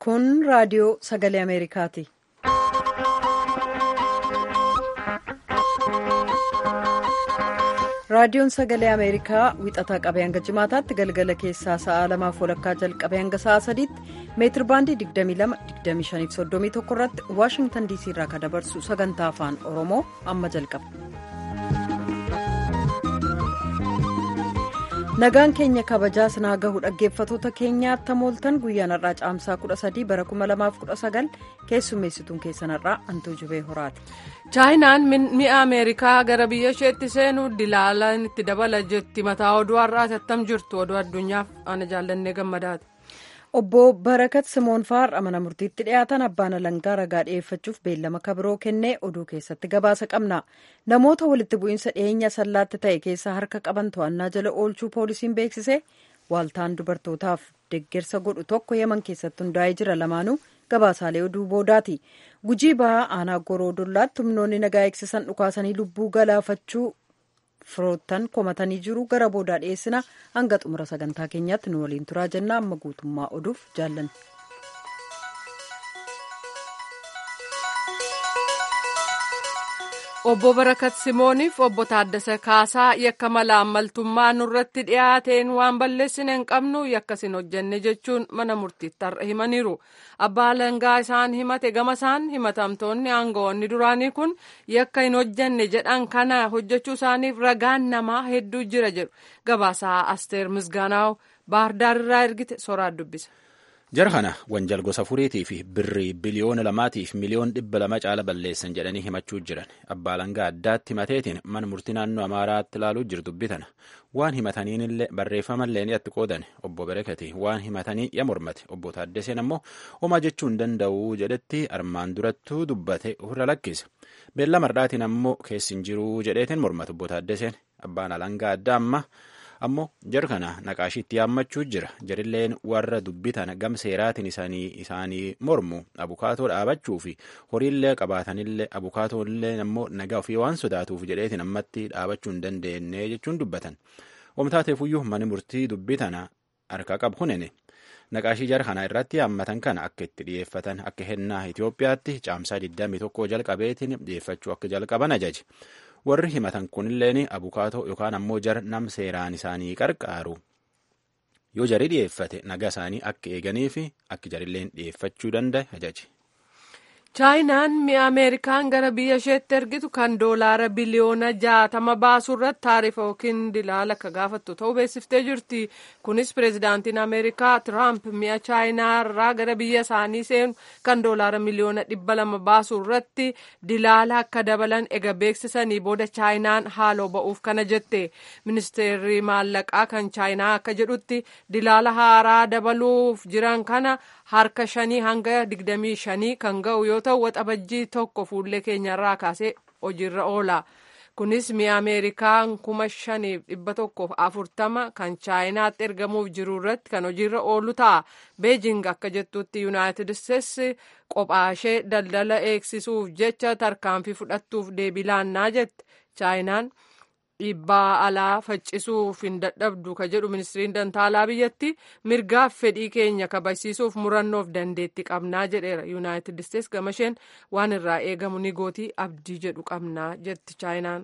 Kun raadiyoo sagalee Ameerikaati. Raadiyoon sagalee Ameerikaa wixataa qabee hanga jimaataatti galgala keessaa sa'a lamaaf walakkaa jalqabee hanga sa'a sadiitti meetir baandii 22-25-31 irratti Waashingtan DC irraa kan dabarsu sagantaa afaan Oromoo amma jalqaba. Nagaan keenya kabajaa sinaa gahu dhaggeeffatoota keenyaatti mooltan guyyaan har'aa caamsaa 13 bara 2019 keessummeessituun keessan har'aa hantuu jubee horaati. chaayinaan mi'a ameerikaa gara biyya isheetti seenu dilaalaan itti dabala jetti mataa oduu har'aati attam jirtu oduu addunyaaf ana jaallannee gammadaati. obbo barakat simoon har'a mana murtiitti dhiyaatan abbaan alangaa ragaa dhi'eeffachuuf beellama kabiroo kennee oduu keessatti gabaasa qabna namoota walitti bu'iinsa dhiyeenya sallaatti ta'e keessaa harka qaban to'annaa jala oolchuu poolisiin beeksise waaltaan dubartootaaf deggersa godhu tokko yaman keessatti hundaa'ee jira lamaanuu gabaasaalee oduu boodaati gujii bahaa aanaa goroo dollaatti humnoonni nagaa eegsisan dhukaasanii lubbuu galaafachuu firoottan komatanii jiru gara boodaa dhiyeessina hanga xumura sagantaa keenyaatti nu waliin turaa jenna amma guutummaa oduuf jaallanna. obbo barakat simooniif obbo taaddasa kaasaa yakka malaammaltummaa nurratti dhiyaateen waan balleessine hin qabnu yakkas hin hojjenne jechuun mana murtiitti har'a himaniiru abbaa alangaa isaan himate gama isaan himatamtoonni aangawoonni duraanii kun yakka hin hojjenne jedhan kana hojjechuu isaaniif ragaan namaa hedduu jira jedhu gabaasaa asteer misgaanaaw baahardaarirraa ergite soraat dubbisa. jara kana wanjal gosa furiitii fi birrii biliyoona lamaatiif miliyoon dhibba lama caala balleessan jedhanii himachuu jiran abbaa alangaa addaatti himateetiin mana murtii naannoo amaaraatti ilaaluu jiru dubbitana waan himataniinillee barreeffamallee ni itti qoodan obbo berekati waan himatanii ya mormate obbo taaddeseen ammoo homaa jechuu hin danda'u jedhetti armaan durattuu dubbate ofirra lakkise beellama mardhaatiin ammoo keessi hin jiruu jedheetiin mormate obbo taaddeseen abbaan alangaa addaa amma. ammoo jara kana naqaashiitti yaammachuu jira jarilleen warra dubbitan gam seeraatiin isaanii mormu abukaatoo dhaabachuu fi horiillee qabaatanillee abukaatoollee ammoo nagaa ofii waan sodaatuuf jedheetiin ammatti dhaabachuu hin dandeenye jechuun dubbatan wamtaateefuyyuu mani murtii dubbitana harka qabu kunene naqaashii jara kana irratti yaammatan kana akka itti dhiyeeffatan akka hennaa Itoophiyaatti caamsaa 21 jalqabeetiin dhiyeeffachuu akka jalqaban ajaje. warri himatan kunilleen abukaatoo yookaan ammoo jara nam seeraan isaanii qarqaaru yoo jarii dhiyeeffate nagaa isaanii akka eeganii fi akka jarilleen dhiyeeffachuu danda'e ajaje. chaayinaan mi'a ameerikaan gara biyya isheetti ergitu kan doolaara biliyoona jaatama baasu irratti taarifa yookiin dilaala akka gaafattu ta'uu beeksiftee jirti kunis pireezidaantiin ameerikaa tiraamp mi'a chaayinaa irraa gara biyya isaanii seenu kan doolaara miliyoona dhibba lama baasu irratti dilaala akka dabalan ega beeksisanii booda chaayinaan haaloo ba'uuf kana jette ministeerri maallaqaa kan chaayinaa akka jedhutti dilaala haaraa dabaluuf jiran kana harka shanii hanga digdamii shanii kan ga'u yoo ta'u waxabajjii tokko fuullee keenyarraa kaasee hojiirra oola. kunis mi'a ameerikaan kuma shaniif dhibba tokkoof afurtama kan chaayinaatti ergamuuf jiru irratti kan hojiirra oolu ta'a beejing akka jettutti yuunaayitid isteetsi qophaashee daldala eegsisuuf jecha tarkaanfii fudhattuuf deebii laannaa jette chaayinaan dhiibbaa alaa faccisuuf hin dadhabdu ka jedhu ministiriin dantaalaa biyyatti mirgaaf fedhii keenya kabajsiisuuf murannoof dandeetti qabnaa jedheera yuunaayitid isteetsi gamasheen waan irraa eegamu ni gootii abdii jedhu qabnaa jetti chaayinaan.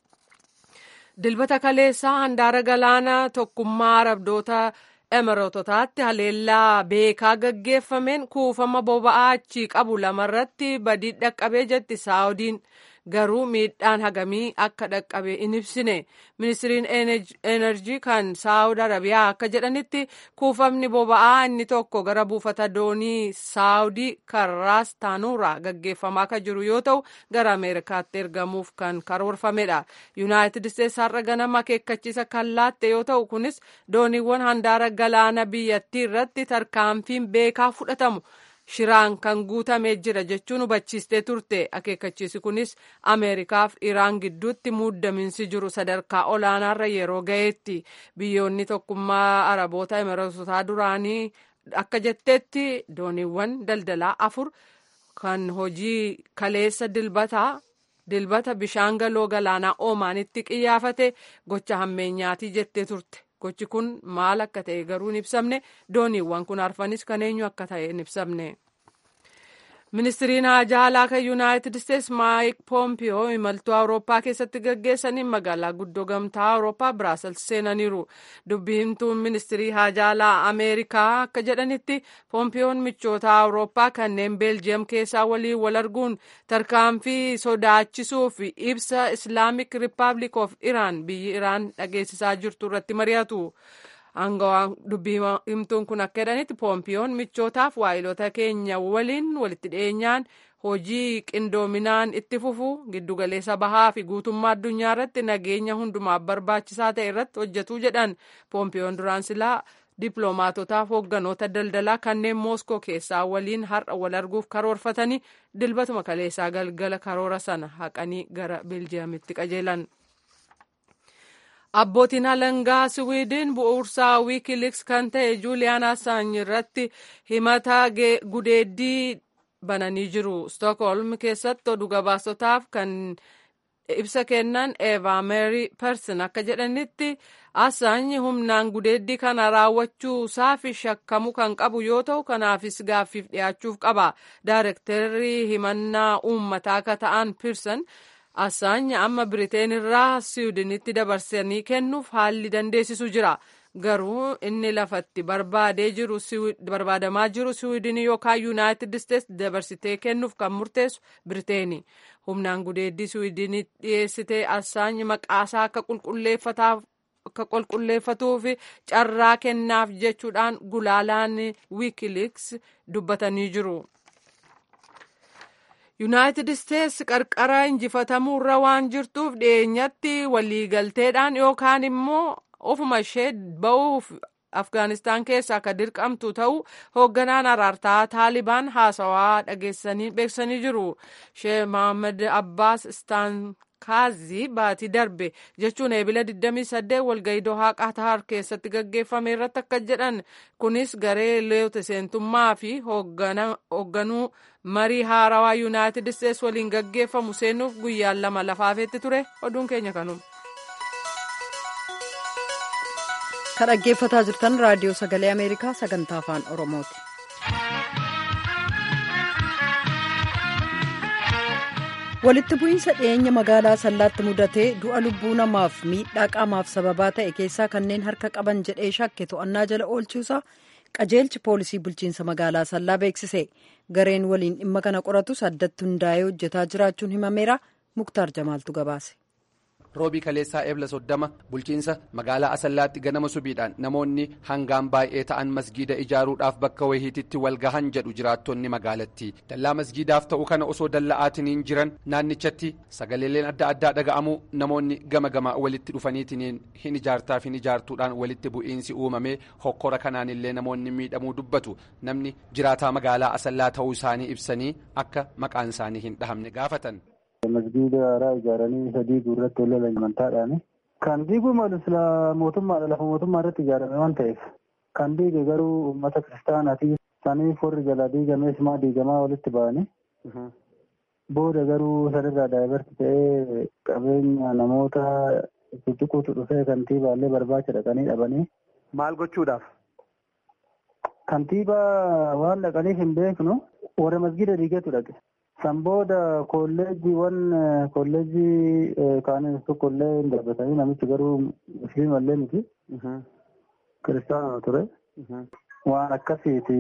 dilbata kaleessaa handaara galaana tokkummaa arabdoota emiroototaatti haleellaa beekaa gaggeeffameen kuufama boba'aa achii qabu lamarratti badii dhaqqabee jetti saawudiin. garuu miidhaan hagamii akka dhaqqabe in ibsine ministiriin enerjii kan saawud arabiyaa akka jedhanitti kuufamni boba'aa inni tokko gara buufata doonii saawudii karraas taanuuraa gaggeeffamaa akka jiru yoo ta'u gara ameerikaatti ergamuuf kan karoorfamedha yuunaayitid isteetsi har'a ganama akeekkachiisa kan laatte yoo ta'u kunis dooniiwwan handaara galaana biyyattii irratti tarkaanfiin beekaa fudhatamu. shiraan kan guutamee jira jechuun hubachiistee turte akeekkachiisi kunis ameerikaaf iraan gidduutti muuddaminsi jiru sadarkaa olaanaarra yeroo ga'eetti biyyoonni tokkummaa araboota imiroototaa duraanii akka jetteetti dooniiwwan daldalaa afur kan hojii kaleessa dilbataa dilbata bishaan galoo galaanaa oomaanitti qiyyaafate gocha hammeenyaatii jettee turte gochi kun maal akka ta'e garuu hin ibsamne dooniiwwan kun arfanis kan eenyu akka ta'e hin ibsamne. ministiriin haajaa alaa kan yuunaayitid isteetsi maayik poompiyoo imaltuu awurooppaa keessatti gaggeessaniin magaalaa guddoo gamtaa awurooppaa biraasels seenaniiru dubbii himtuun ministirii haajaa alaa ameerikaa akka jedhanitti poompiyoon michoota awurooppaa kanneen beeljiyeem keessaa waliin wal arguun tarkaanfii sodaachisuu fi ibsa islaamik rippaabilik of iraan biyyi iraan dhageessisaa jirtu irratti mari'atu. Aangawaan dubbii himtuun kun akka jedhanitti poompiyoon michootaaf waayilota keenya waliin walitti dhiyeenyaan hojii qindoominaan itti fufu giddugaleessa bahaa fi guutummaa addunyaa irratti nageenya hundumaaf barbaachisaa ta'e irratti hojjetuu jedhan poompiyoon duraan silaa dippiloomaatotaaf hoogganoota daldalaa kanneen mooskoo keessaa waliin har'a wal arguuf karoorfatanii dilbatuma kaleessaa galgala karoora sana haqanii gara beeljiyeemitti qajeelan. Abbootiin alangaa Siwiidin bu'uursaa wiikiliks kan ta'e Juuliyaan Assaany irratti himata gudeeddii bananii jiru. Stookholm keessatti oduu gabaasotaaf kan ibsa kennan Eva Mary Person akka jedhanitti Assaany humnaan gudeeddii kana raawwachuu isaafi shakkamuu kan qabu yoo ta'u kanaafis gaaffiif dhiyaachuuf qaba. Daarektarri himannaa uummataa akka ta'an Person. Assaany amma Biriteen irraa Siwiidinitti dabarsanii kennuuf haalli dandeessisu jira. Garuu inni lafatti barbaadamaa jiru Siwiidinii yookaan Yuunaayitid Isteetsi dabarsitee kennuuf kan murteessu Biriteeni. Humnaan gudeeddii Siwiidinii dhiyeessitee Assaany maqaasaa akka qulqulleeffatuuf carraa kennaaf jechuudhaan gulaalaan wiikiliks dubbatanii jiru. yuunaayitid isteetsi qarqara injifatamuurra waan jirtuuf dhiyeenyatti waliigalteedhaan yookaan immoo ofuma ishee ba'uuf afgaanistaan keessaa akka dirqamtu ta'uu hoogganaan araartaa taalibaan haasawaa dhageessanii beeksisanii jiru shee mohaammed abbaas istaankaazii baatii darbe jechuun eebila 28 walgayii dohaa qaataar keessatti gaggeeffame irratti akka jedhan kunis garee leewta seentummaa fi hoogganuu marii haarawaa yuunaayitid isteetsi waliin gaggeeffamu seenuuf guyyaan lama lafaafetti ture oduun keenya kanuma. kan dhaggeeffataa jirtan raadiyoo sagalee ameerikaa sagantaa afaan oromooti. walitti bu'iinsa dhiyeenya magaalaa sallaatti mudatee du'a lubbuu namaaf miidhaa qaamaaf sababaa ta'e keessaa kanneen harka qaban jedhee shakke to'annaa jala oolchuusaa qajeelchi poolisii bulchiinsa magaalaa sallaa beeksise gareen waliin dhimma kana qoratus addatti hundaa'ee hojjetaa jiraachuun himameera muktaar jamaaltu gabaase. roobii kaleessaa eebla soddama bulchiinsa magaalaa asallaatti ganama subiidhaan namoonni hangaan baay'ee ta'an masgiida ijaaruudhaaf bakka wayiititti wal gahan jedhu jiraattonni magaalattii dallaa masgiidaaf ta'u kana osoo dalla'aatiniin jiran naannichatti sagaleeleen adda addaa dhaga'amu namoonni gama gama walitti dhufaniitiniin hin ijaartaaf hin ijaartuudhaan walitti bu'iinsi uumamee hokkora kanaanillee namoonni miidhamuu dubbatu namni jiraataa magaalaa asallaa ta'uu isaanii ibsanii akka maqaan isaanii hin dhahamne gaafatan. masgiida haaraa ijaaranii sadii guurratti wal lolan amantaadhaani. Kan diiguu malu sila mootummaadha lafa mootummaa irratti ijaarame waan ta'eef kan diige garuu uummata kiristaanaati. Saniif warri jalaa diigamees maa diigamaa walitti ba'anii. Booda garuu sanirraa daayibarti ta'ee qabeenya namoota tuttuquutu dhufee kantiibaallee barbaacha dhaqanii dhabanii. Maal gochuudhaaf? Kantiibaa waan dhaqaniif hin beeknu warra masgiida diigetu dhaqe. San booda kolleejjiiwwan kolleejjii kaanis tokkollee hin darbatanii namichi garuu musliimallee miti. Kiristaanuma ture. Waan akkasiiti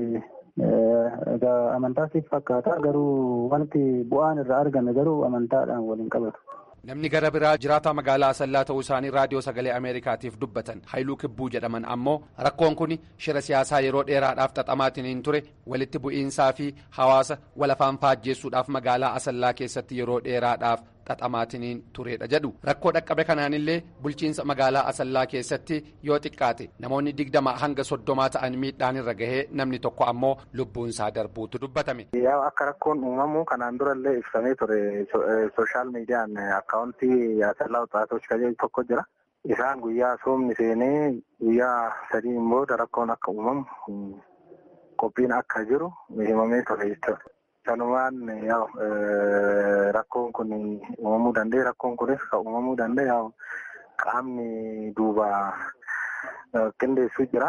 egaa amantaasiif fakkaata garuu wanti bu'aan irraa argame garuu amantaadhaan waliin qabatu. namni gara biraa jiraataa magaalaa asallaa ta'uu isaanii raadiyoo sagalee ameerikaatiif dubbatan haayiluu kibbuu jedhaman ammoo rakkoon kun shira siyaasaa yeroo dheeraadhaaf xaxamaatiin ture walitti bu'iinsaa fi hawaasa walafaan faajjeessuudhaaf magaalaa asallaa keessatti yeroo dheeraadhaaf xaxamaatiin turedha jedhu rakkoo dhaqqabe kanaanillee bulchiinsa magaalaa asallaa keessatti yoo xiqqaate namoonni digdama hanga soddomaa ta'an miidhaan irra gahee namni tokko ammoo lubbuunsaa darbuutu dubbatame. akka rakkoon uumamu kanaan durallee ibsamee ture sooshaal miidiyaan akkaawuntii asallaa waxaatoች kajeelu tokko jira. Isaan guyyaa soomni seenee guyyaa sadiin booda rakkoon akka uumamu qophiin akka jiru himamee ture jechuudha. Sanumaan rakkoon kun uumamuu danda'e rakkoon kunis kan uumamuu danda'e qaamni duuba qindeessuu jira.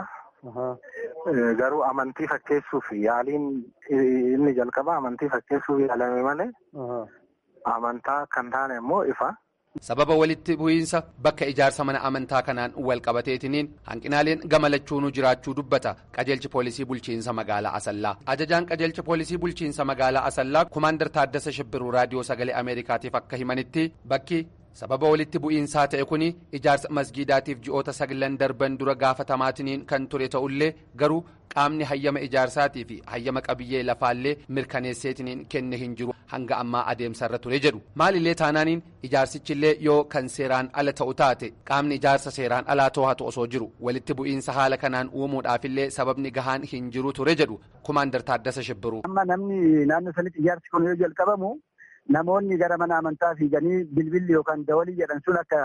Garuu amantii fakkeessuuf yaaliin inni jalqaba amantii fakkeessuuf yaalame malee amantaa kan taane immoo ifa. sababa walitti bu'iinsa bakka ijaarsa mana amantaa kanaan wal qabateetiniin hanqinaaleen gama lachuunuu jiraachuu dubbata qajeelchi poolisii bulchiinsa magaalaa asallaa ajajaan qajeelcha poolisii bulchiinsa magaalaa asallaa kumaandar taaddasa shibbiruu raadiyoo sagalee ameerikaatiif akka himanitti bakki sababa walitti bu'iinsaa ta'e kun ijaarsa masgiidaatiif ji'oota saglan darban dura gaafatamaatiniin kan ture ta'ullee garuu qaamni hayyama ijaarsaatii fi hayyama qabiyyee lafaallee mirkaneesseetiniin kenne hin jiru hanga ammaa adeemsarra ture jedhu maalillee taanaaniin ijaarsichillee yoo kan seeraan ala ta'u taate qaamni ijaarsa seeraan alaa to'atu osoo jiru walitti bu'iinsa haala kanaan uumuudhaafillee sababni gahaan hin jiru ture jedhu kumaandar taaddasa shibbiruu. amma namni naannoo sanitti ijaarsi kun yoo jalqabamu namoonni gara mana amantaa fiiganii bilbilli yookaan dawalii jedhan sun akka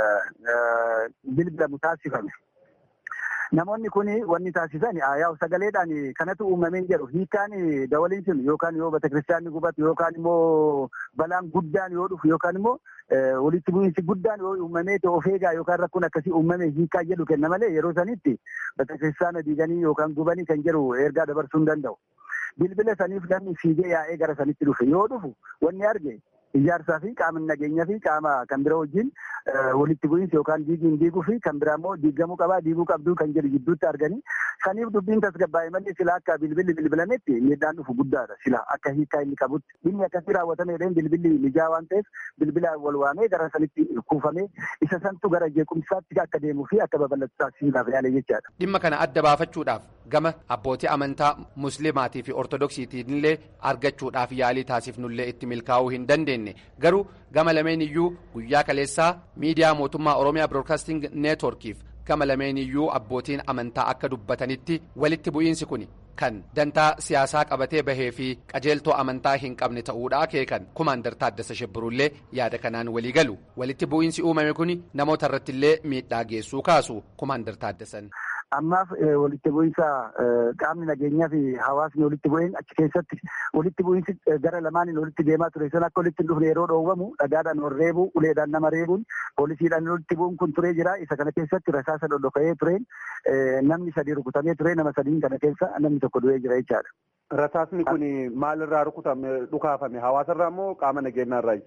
bilbilamu taasifame. Namoonni kun wanni taasisan yaa'u sagaleedhaan kanatu uumameen jedhu hiikaan dawaliin sun yookaan yoo betekiristaanni gubatu yookaan immoo balaan guddaan yoo dhufu yookaan immoo walitti bu'iinsi guddaan yoo uumamee of eegaa yookaan rakkoon akkasii uumame hiikaa jedhu kenna malee yeroo sanitti betekiristaana diiganii yookaan gubanii kan jedhu ergaa dabarsuu hin danda'u. Bilbila saniif namni fiigee yaa'ee gara sanitti dhufe yoo dhufu wanni arge ijaarsaa fi qaama nageenyaa fi qaama kan bira wajjin walitti bu'iinsi yookaan diigiin diiguu fi kan biraa immoo diigamuu qabaa diiguu qabduu kan jedhu gidduutti arganii saniif dubbiin tasgabbaa'e malee sila akka bilbilli bilbilametti miidhaan dhufu guddaadha sila akka hiikaa inni qabutti dhimmi akkasii raawwatameedhaan bilbilli mijaa waan ta'eef bilbila wal waamee gara sanitti kuufamee isa santu gara jeequmsaatti akka deemuu fi akka babal'atu taasisuudhaaf yaale jechaadha. Dhimma kana adda baafachuudhaaf gama abbootii amantaa muslimaatii fi ortodoksiitiin illee argachuudhaaf yaalii taasifnullee itti milkaa'uu hin dandeenye garuu gama lameen iyyuu guyyaa kaleessaa miidiyaa mootummaa oromiyaa biroodkaasting neetworkiif gama lameen iyyuu abbootiin amantaa akka dubbatanitti walitti bu'iinsi kun kan dantaa siyaasaa qabatee bahee fi qajeeltoo amantaa hin qabne ta'uudha akeekan kumaandar taaddasa shibbiruullee yaada kanaan walii galu walitti bu'iinsi uumame kun namoota irrattillee miidhaa geessuu kaasu kumaandar taaddasan. ammaaf walitti bu'iinsa qaamni nageenyaa fi hawaasni walitti bu'een achi keessatti walitti bu'iinsi gara lamaaniin walitti deemaa ture san akka walitti hin dhufne yeroo dhoowwamu dhagaadhaan wal reebuu uleedhaan nama reebuun poolisiidhaan walitti bu'uun kun turee jira isa kana keessatti rasaasa dhodhoka'ee tureen namni sadii rukutamee ture nama sadiin kana keessa namni tokko du'ee jira jechaadha. Rasaasni kun maalirraa rukutame dhukaafame hawaasarraa moo qaama nageenyaarraayi?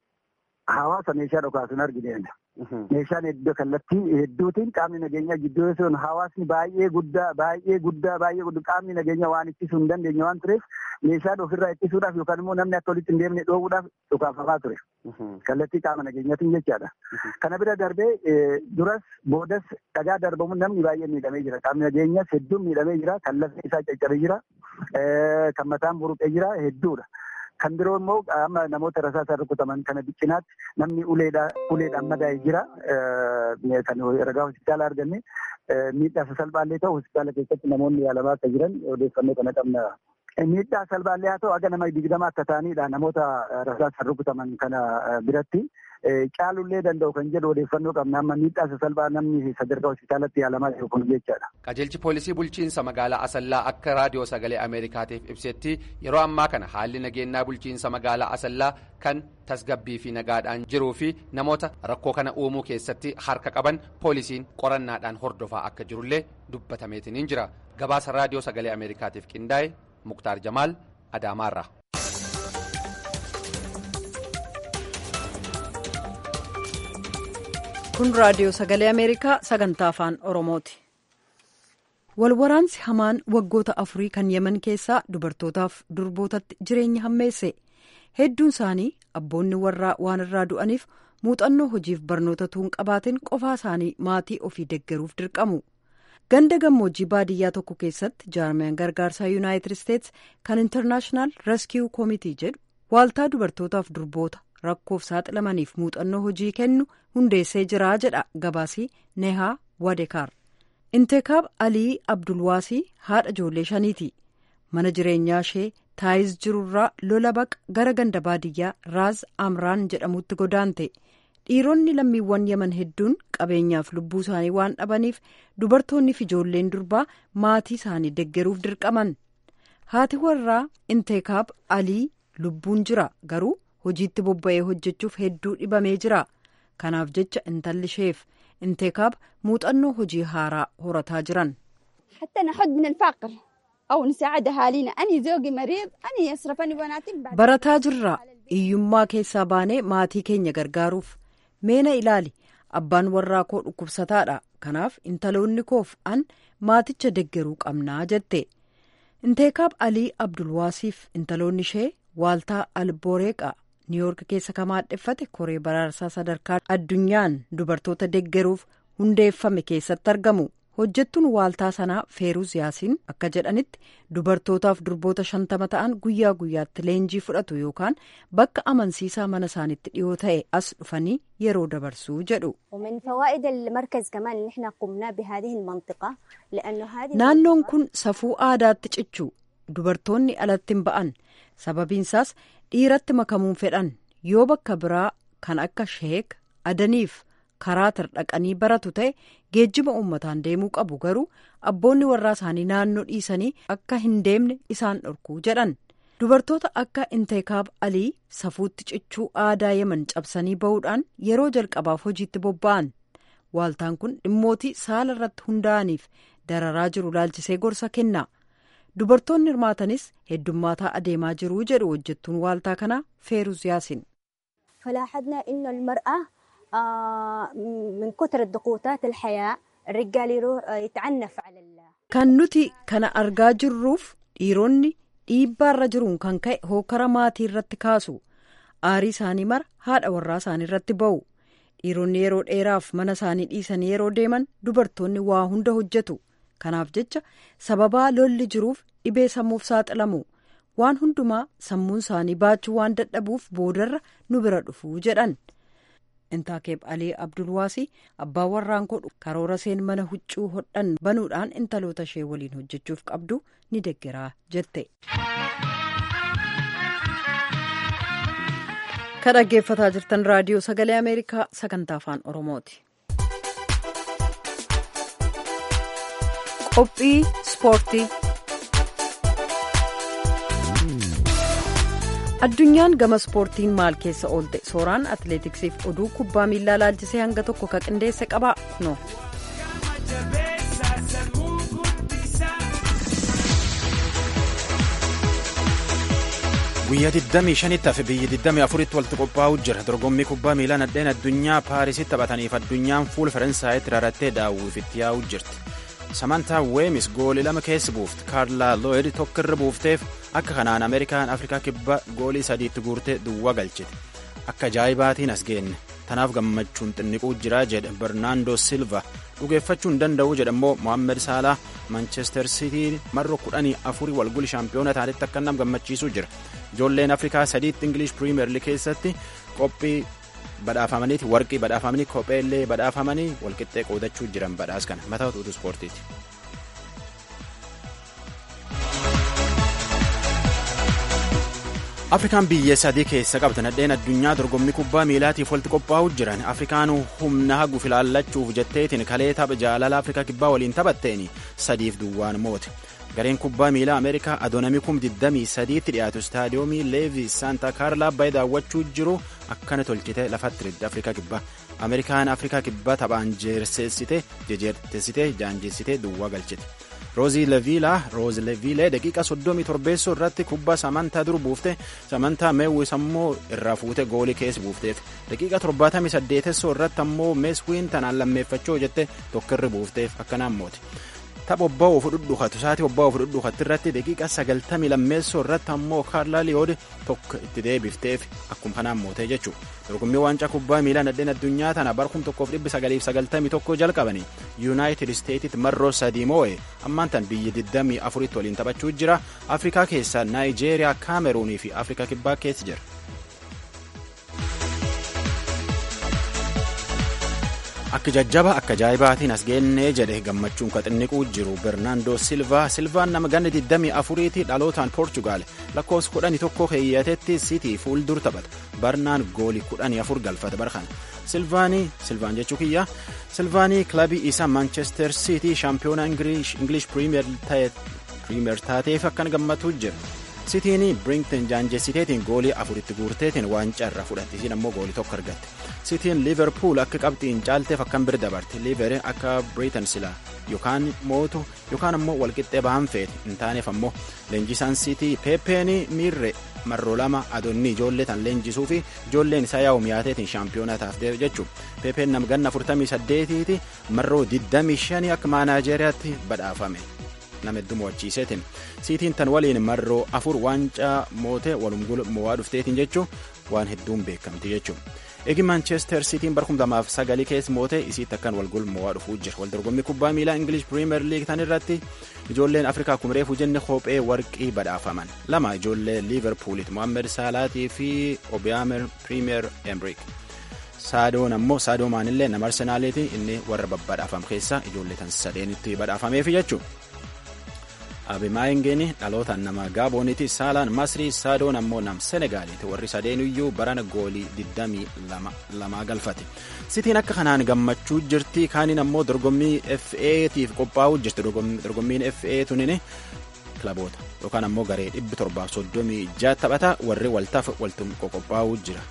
Hawaasa meeshaa dhukaasuun argine. Meeshaan iddoo kallattii hedduutiin qaamni nageenyaa gidduu sun hawaasni baay'ee guddaa baay'ee guddaa baay'ee guddaa qaamni nageenyaa waan ittisuu hin dandeenye waan tureef meeshaan ofirraa ittisuudhaaf yookaan immoo namni akka walitti hin deemne dhoowwuudhaaf dhukaafamaa ture. Kallattii qaama nageenyaatiin jechaadha. Kana bira darbee duras boodas dhagaa darbamuun namni baay'ee miidhamee jira. Qaamni nageenyaas hedduun miidhamee jira. Kan lafti isaa caccabee jira. Kan mataan buruqee jira hedduudha. Kan biroo immoo amma namoota rasaasaan rukutaman kana biqinaatti namni uleedhaan madaa'ee jira. Kan ragaa hospitaala arganne miidhaa salphaallee ta'u hospitaala keessatti namoonni yaalamaa akka jiran odeeffannoo kana qabna. Miidhaa salphaallee haa ta'u aga nama digdama akka ta'anidha namoota rasaasaan rukutaman kana biratti. Caalullee danda'u kan jedhu odeeffannoo qabna amma miidhaa sasalphaa namni sadarkaa hospitaalatti yaalamaa jiru kun jechaadha. Qajeelchi poolisii bulchiinsa magaalaa Asallaa akka raadiyoo sagalee Ameerikaatiif ibsetti yeroo ammaa kana haalli nageenyaa bulchiinsa magaalaa Asallaa kan tasgabbii fi nagaadhaan jiruu fi namoota rakkoo kana uumuu keessatti harka qaban poolisiin qorannaadhaan hordofaa akka jirullee dubbatameetiniin jira. Gabaasa raadiyoo sagalee Ameerikaatiif qindaa'e Muktaar Jamaal Adaamaarraa. kun raadiyoo sagalee ameerikaa sagantaa afaan oromooti walwaraansi hamaan waggoota afurii kan yeman keessaa dubartootaaf durbootatti jireenya hammeesse hedduun isaanii abboonni warraa waan irraa du'aniif muuxannoo hojiif barnoota tuun qabaatiin qofaa isaanii maatii ofii deggeruuf dirqamu ganda gammoojjii baadiyyaa tokko keessatti jaarmiyaan gargaarsaa yuunaayitid isteets kan intarnaashinaal reskiiw koomitii jedhu waaltaa dubartootaaf durboota rakkoof saaxilamaniif muuxannoo hojii kennu hundeessee jira jedha gabaasii nehaa wadekaar inteekaab alii abdulwaasii haadha ijoollee shaniiti mana jireenyaa ishee taayiz jirurraa lola baqa gara ganda baadiyyaa raaz amraan jedhamutti godaante dhiironni lammiiwwan yeman hedduun qabeenyaaf lubbuu isaanii waan dhabaniif dubartoonni fi ijoolleen durbaa maatii isaanii deggeruuf dirqaman haati warraa inteekaab alii lubbuun jira garuu hojiitti bobba'ee hojjechuuf hedduu dhibamee jira kanaaf jecha intalli isheef inteekaab muuxannoo hojii haaraa horataa jiran. barataa jirra hiyyummaa keessaa baanee maatii keenya gargaaruuf meena ilaali abbaan warraa koo dhukkubsataadha kanaaf intaloonni koof an maaticha deggeruu qabnaa jette inteekaab alii abdulwaasiif intaloonni ishee waaltaa alboreeqa niiyoork keessa kamaadheffate koree baraarsaa sadarkaa addunyaan dubartoota deggeruuf hundeeffame keessatti argamu hojjettuun waaltaa sanaa feeruz yaasiin akka jedhanitti dubartootaaf durboota shantama ta'an guyyaa guyyaatti leenjii fudhatu yookaan bakka amansiisaa mana isaanitti dhiyoo ta'e as dhufanii yeroo dabarsuu jedhu. naannoon kun safuu aadaatti cichu dubartoonni alatti hin ba'an sababiinsaas dhiiratti makamuun fedhan yoo bakka biraa kan akka sheek adaniif karaa dhaqanii baratu ta'e geejjiba uummataan deemuu qabu garuu abboonni warraa isaanii naannoo dhiisanii akka hin deemne isaan dhorkuu jedhan dubartoota akka inteekaab alii safuutti cichuu aadaa yeman cabsanii ba'uudhaan yeroo jalqabaaf hojiitti bobba'an waaltaan kun dhimmootii saala irratti hundaa'aniif dararaa jiru laalchisee gorsa kenna dubartoonni hirmaatanis heddummaataa adeemaa jiruu jedhu hojjettuun waaltaa kanaa feeruz yaasin. kan nuti kana argaa jirruuf dhiironni dhiibbaarra jiruun kan ka'e hookara maatii irratti kaasu aarii isaanii mara haadha warraa isaanii irratti ba'u dhiironni yeroo dheeraaf mana isaanii dhiisanii yeroo deeman dubartoonni waa hunda hojjetu kanaaf jecha sababaa lolli jiruuf dhibee sammuuf saaxilamu waan hundumaa sammuun isaanii baachuu waan dadhabuuf boodarra nu bira dhufuu jedhan. intaakeeb alii abdulwaasii abbaa warraan godhu karoora seen mana huccuu hodhan banuudhaan intaloota ishee waliin hojjechuuf qabdu ni deggeraa jette. ka dhaggeeffataa jirtan raadiyoo sagalee ameerikaa sagantaa afaan oromooti. qophii ispoortii. addunyaan gama ispoortiin maal keessa oolte sooraan atileetiksiif oduu kubbaa miilaa laalchisee hanga tokko ka qindeesse qaba no. guyyaa 25 hafe biyyi 24tti walitti qophaa'u jira dorgommii kubbaa miilaa nadheen addunyaa paarisitti taphataniif addunyaan fuul faransaayitti rarattee daawwiif itti yaa'u jirti samantaa weemis goolii lama keessa buufte kaarlaa looyid tokkirra buufteef akka kanaan ameerikaan afrikaa kibba goolii sadiitti guurtee duwwaa galchite akka ajaa'ibaatiin as geenne tanaaf gammachuun xinniquu jira jedhe bernaandoo silva dhugeeffachuu hin danda'u jedhammoo mohaammed saalaa manchester sitii marro kudhanii afurii walguli shaampiyoona taanitti akka nam gammachiisuu jira ijoolleen afrikaa sadiitti ingilish piriimeer liig keessatti qophii badhaafamaniiti warqii badhaafamanii kopheellee badhaafamanii walqixxee qoodachuu jiran badhaas kana mataa utuu ispoortiiti. afrikaan biyya sadii keessa qabda nadheen addunyaa dorgommii kubbaa miilaatiif walitti qophaa'u jiran afrikaan humna hagu filaallachuuf jetteetiin kalee tapha jaalala afrikaa kibbaa waliin taphatteen sadiif duwwaan moote gareen kubbaa miilaa ameerikaa adoonamii kum 23tti dhiyaatu istaadiyoomii leevi saanta kaarlaa baay'ee daawwachuu jiru akkana tolchite lafatti ridde afrikaa kibbaa ameerikaan afrikaa kibbaa taphaan jeerseessite jejeertessite jaanjeessite duwwaa galchite. roozii leviilaa roozi leviilee daqiiqa soddomii torbeessoo irratti kubbaa samantaa dur buufte samantaa meewwis ammoo irraa fuute goolii keessa buufteef daqiiqa torbaatamii saddeetessoo irratti ammoo meeswiin tanaan lammeeffachoo jette tokkirri buufteef akkanaan moote tapha obbaa of dhudhuukatu sa'aatii obbaa of dhudhuukatti irratti daqiiqa sagaltamii lammeessoo irratti ammoo kaarlaa liyood tokko itti deebifteef akkuma kanaan mootee jechuudha dorgommii waancaa kubbaa miilaa nadheen addunyaa tana bara kum tokkoof dhibbi sagaliif sagaltamii tokko jalqabanii yuunaayitid isteetitti marroo sadii moo'e ammaan tan biyya 24tti waliin taphachuu jira afrikaa keessaa naayijeeriyaa kaameruunii fi afrikaa kibbaa keessa jira. akka jajjaba akka ajaa'ibaatiin as geennee jedhe gammachuun ka xinniquu jiru bernaandoo silvaa silvaan nama ganna 24tti dhalootaan poorchugaal lakkoofsa 11 keeyyatetti sitii fuuldur taphata barnaan goolii 14 galfata barkan silvaanii silvaan jechuu kiyya silvaanii kilabii isaa maanchester sitii shaampiyoona ingilish piriimeer taateef akkan gammatu jira sitiin birinkton jaanjessiteetiin goolii afuritti guurteetiin waancaa irraa fudhatte isiin ammoo goolii tokko argatte Sitiin Liverpool akka qabxiin caalteef akkam bira dabarte. Liver akka Britain sila yookaan mootu yookaan ammoo walqixxee bahan feete hin taaneef ammoo leenjisaan Sitii Peepeen miirre marroo lama adoonni ijoollee tan leenjisuu fi ijoolleen isaa yaa'u miyaateetiin shaampiyoonaa taafte jechuudha. Peepeen nam ganna 48ti marroo 25 akka maanaajeriyaatti badhaafame. nama hedduu mo'achiiseetiin siitiin tan waliin marroo afur waancaa moote walumgul mo'aa dhufteetiin jechuun waan hedduun beekamti jechuudha. Eegi Manchester Sitiin bara 2009 keessa moote isiitti akkan walgul mo'aa dhufuu jira. Waldorgommii kubbaa miilaa English Premier League tan irratti ijoolleen Afrikaa kumireefuu jenne kophee warqii badhaafaman. Lama ijoollee Liverpoolitti Mohaammed Salaatii fi Obiyaamer Premier Emrick. Saadoon ammoo Saadoo maanillee nama Arsenaaliiti inni warra babbadhaafam keessaa ijoollee tan sadeenitti badhaafameef jechuudha. Abimaayingeen dhalootaan nama Gaabooniiti. Saalaan Masrii Saadoon ammoo nam Senegaaliiti. Warri sadeenuyyuu barana goolii 22 galfate. Sitiin akka kanaan gammachuu jirti. Kaaniin ammoo dorgommii FA'tiif qophaa'uu jirti. Dorgommiin FA tunin kilaboota yookaan ammoo garee 736 taphata. Warri waltaaf waltum qophaa'uu jira.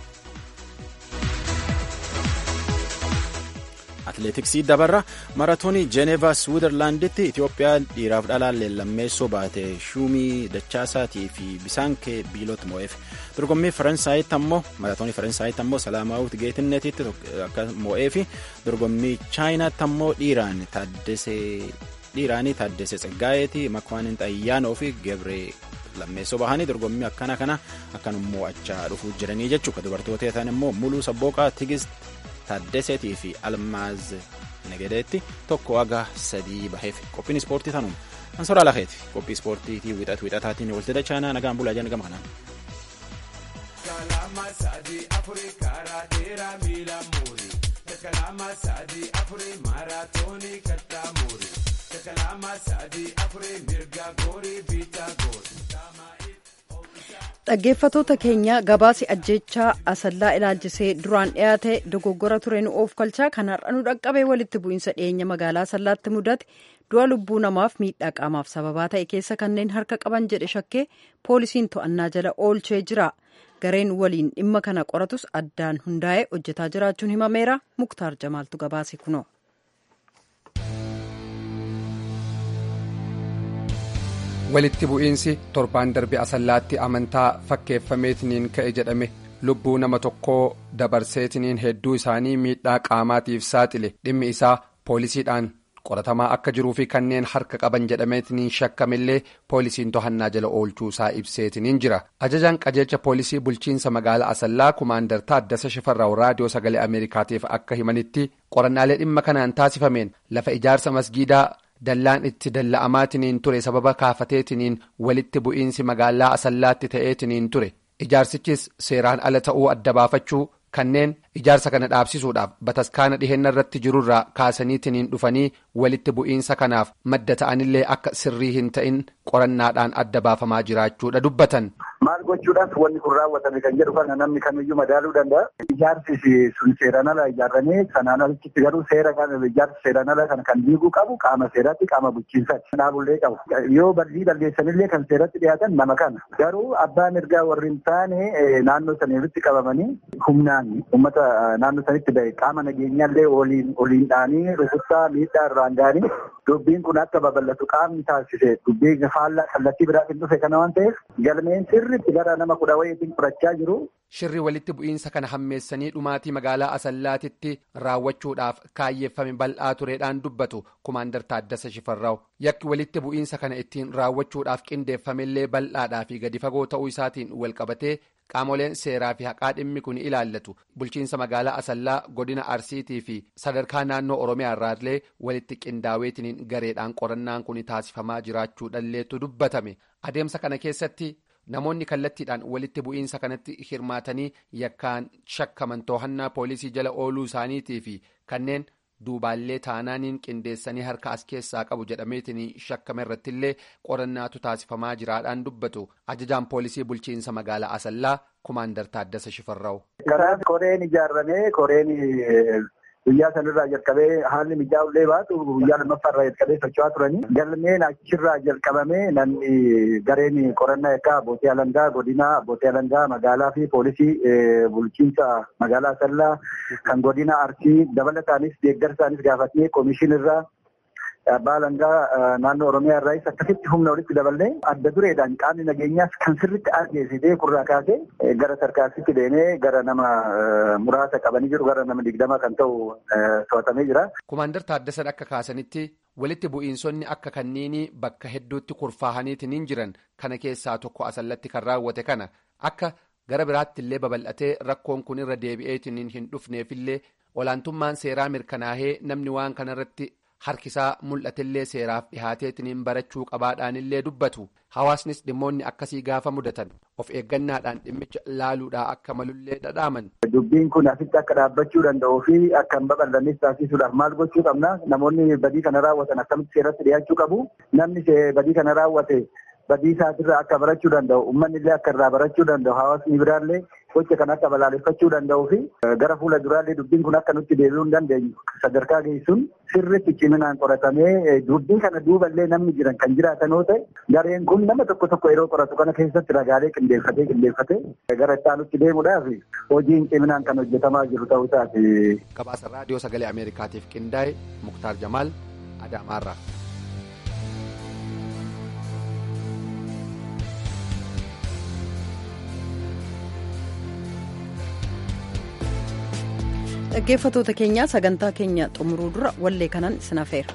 Atileetiksii dabarra maratoonii Jeeneevaa Swiizerlaanditti Itoophiyaa dhiiraaf dhalaan leellammeessoo baate Shumii Dachaasaatii fi Bisaankee Biilot mo'eef. Dorgommii Faransaayitti ammoo maratoonii Faransaayitti ammoo Salaamaawut Geetinneetitti akka mo'eefi dorgommii Chaayinaatti ammoo dhiiraan Taaddesee dhiiraanii Taaddesee Tsaggaayeeti Makwaanin Xayyaanoo fi Gebree lammeessoo bahanii dorgommii akkana kana akkan mo'achaa dhufuu jiranii jechuudha. Dubartoota ta'an immoo Muluu Sabbooqaa Tigist Taaddaseetii fi Almaaz Negedeetti tokko haga sadii baheef qophiin ispoortii tanuma. Ansoraa lakeeti qophii ispoortiitii wixatu wixataatiin walti dachaanaa nagaan bulaa jan gama kanaan. dhaggeeffatoota keenya gabaasi ajjechaa asallaa ilaalchisee duraan dhiyaate dogoggora ture nu of kalchaa kan har'a nu dhaqqabee walitti bu'iinsa dhiyeenya magaalaa asallaatti mudate du'a lubbuu namaaf miidhaa qaamaaf sababaa ta'e keessa kanneen harka qaban jedhe shakkee poolisiin to'annaa jala oolchee jira gareen waliin dhimma kana qoratus addaan hundaa'ee hojjetaa jiraachuun himameera muktaar jamaaltu gabaase kunoo. walitti bu'iinsi torbaan darbe asallaatti amantaa fakkeeffameetiniin ka'e jedhame lubbuu nama tokkoo dabarseetiniin hedduu isaanii miidhaa qaamaatiif saaxile dhimmi isaa poolisiidhaan qoratamaa akka jiruu fi kanneen harka qaban jedhameetiniin shakkamillee poolisiin to'annaa jala oolchuu isaa ibseetiniin jira ajajaan qajeelcha poolisii bulchiinsa magaalaa asallaa kumaandar taaddasa shifarraa'u raadiyoo sagalee ameerikaatiif akka himanitti qorannaalee dhimma kanaan taasifameen lafa ijaarsa masgiidaa. dallaan itti dalla'amaatiniin ture sababa kaafateetiniin walitti bu'iinsi magaalaa asallaatti ta'eetiniin ture ijaarsichis seeraan ala ta'uu adda baafachuu kanneen ijaarsa kana dhaabsisuudhaaf bataskaana dhiheenya irratti jirurraa kaasaniitiniin dhufanii walitti bu'iinsa kanaaf madda ta'anillee akka sirrii hin ta'in qorannaadhaan adda baafamaa jiraachuudha dubbatan. Maal gochuudhaaf wanni kun raawwatame kan jedhu kana namni kamiyyuu madaaluu danda'a. Ijaarsi sun seeraan ala ijaarramee sanaan alitti garuu seera ijaarsi seeraan ala kana kan diiguu qabu qaama seeraatti qaama bulchiinsaatti dhaabullee qabu. Yoo bal'ii balleessanillee kan seeratti dhiyaatan nama kana. Garuu abbaan ergaa warri hin taane naannoo saniirratti qabamanii humnaan uummata naannoo sanitti bahe qaama nageenyaallee oliin oliin dhaanii rukuttaa miidhaa irraan ga'anii dubbiin kun akka babal'atu qaamni taasise dubbii faallaa kallattii biraatiin dhufe kana waan ta'eef galmeen sirriitti gara nama kudha wayiitiin fudhachaa jiru. Shirri walitti bu'iinsa kana hammeessanii dhumaatii magaalaa Asallaatitti raawwachuudhaaf kaayyeeffame bal'aa tureedhaan dubbatu kumaandar Taaddasa Shifarraaw. Yakki walitti bu'iinsa kana ittiin raawwachuudhaaf qindeeffamellee bal'aadhaa fi gadi fagoo ta'uu isaatiin walqabatee qaamoleen seeraa fi haqaa dhimmi kun ilaallatu bulchiinsa magaalaa Asallaa godina Arsiitii fi sadarkaa naannoo Oromiyaa irraallee walitti qindaa'eetiniin gareedhaan qorannaan kun taasifamaa jiraachuudhalleetu dubbatame. Adeemsa kana keessatti. Namoonni kallattiidhaan walitti bu'iinsa kanatti hirmaatanii yakkaan shakkaman to'annaa poolisii jala ooluu isaaniitii fi kanneen duubaallee taanaaniin qindeessanii harka as keessaa qabu jedhameetiin shakkame irrattillee qorannaatu taasifamaa jiraadhaan dubbatu ajajaan poolisii bulchiinsa magaalaa Asallaa kumaandar Taaddasa Shifarraa'u. Karaa koreen ijaarramee koreen guyyaa sanirraa jalqabee haalli mijaa'ullee baatu guyyaa lammaffaarraa jalqabee socho'aa turanii galmeen achirraa jalqabamee namni gareen qorannaa yakkaa abbootii alangaa godina abbootii alangaa magaalaa fi poolisii bulchiinsa magaalaa Asallaa kan godina Arsii dabalataanis deeggarsaanis gaafatnee koomishinirraa abbaa alangaa naannoo oromiyaa irraas akkasitti humna walitti daballee adda dureedhaan qaamni nageenyaas kan sirritti argeessitee kurraa kaasee gara tarkaanfitti deemee gara nama muraasa qabanii jiru gara nama digdama kan ta'u to'atamee jira. Kumaandar Taaddasan akka kaasanitti walitti bu'iinsonni akka kanneenii bakka hedduutti kurfaahaniitiin jiran kana keessaa tokko asallatti kan raawwate kana akka gara biraatti illee babal'atee rakkoon kun irra deebi'eetiin hin dhufneefillee olaantummaan seeraa mirkanaahee namni waan kanarratti. harkisaa mul'atillee seeraaf dhihaateetiin barachuu qabaadhaanillee dubbatu hawaasnis dhimmoonni akkasii gaafa mudatan of eeggannaadhaan dhimmicha laaluudhaa akka malullee dhadhaaman. Dubbiin kun asitti akka dhaabbachuu danda'uu fi akka hin babal'annes taasisuudhaaf maal gochuu qabna namoonni badii kana raawwatan akkamitti seeratti dhiyaachuu qabu namni badii kana raawwate badii isaatirraa akka barachuu danda'u uummanni illee akka irraa barachuu danda'u hawaasni biraallee gocha kan akka balaaleffachuu danda'uu fi gara fuula duraallee dubbiin kun akka nutti deebi'uu hin dandeenyu sadarkaa geessuun sirriitti ciminaan qoratamee dubbii kana duuballee namni jiran kan jiraatan yoo ta'e gareen kun nama tokko tokko yeroo qoratu kana keessatti ragaalee qindeeffatee qindeeffatee gara ittaanutti deemuudhaaf hojiin ciminaan kan hojjetamaa jiru ta'uu isaati. Gabaasa raadiyoo sagalee Ameerikaatiif qindaa'e Muktaar Jamaal Adaamaarraa. dhaggeeffatoota keenyaa sagantaa keenya xumuruu dura wallee kanan isin affeera.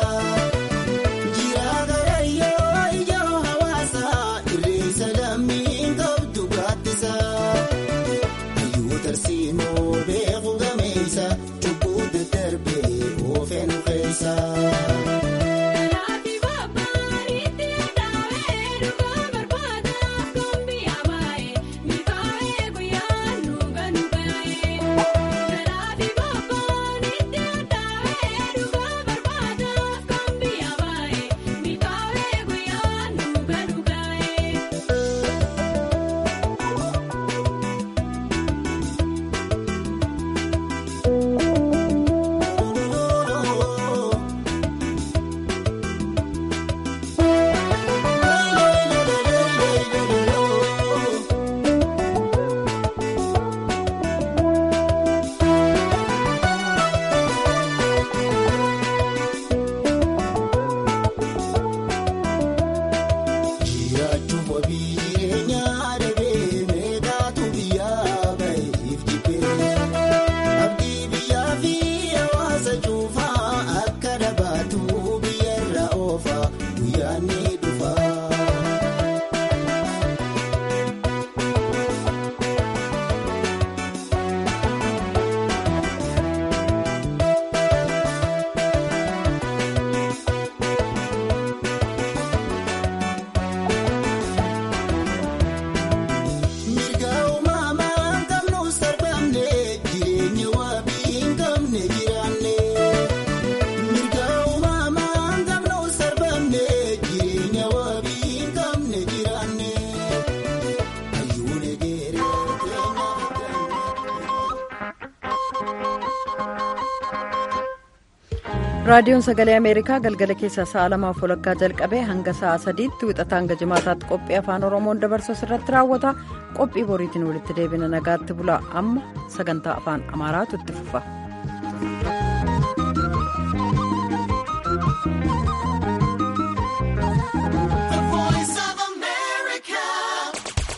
Jira gara yoo ijoo hawaasa irreessa lammii. raadiyoon sagalee ameerikaa galgala keessa sa'a lamaaf walakkaa jalqabee hanga sa'a sadiitti wixata hanga jimaataatti qophii afaan oromoon dabarsu irratti raawwata qophii boriitiin walitti deebina nagaatti bula amma sagantaa afaan amaaraatu itti fufa.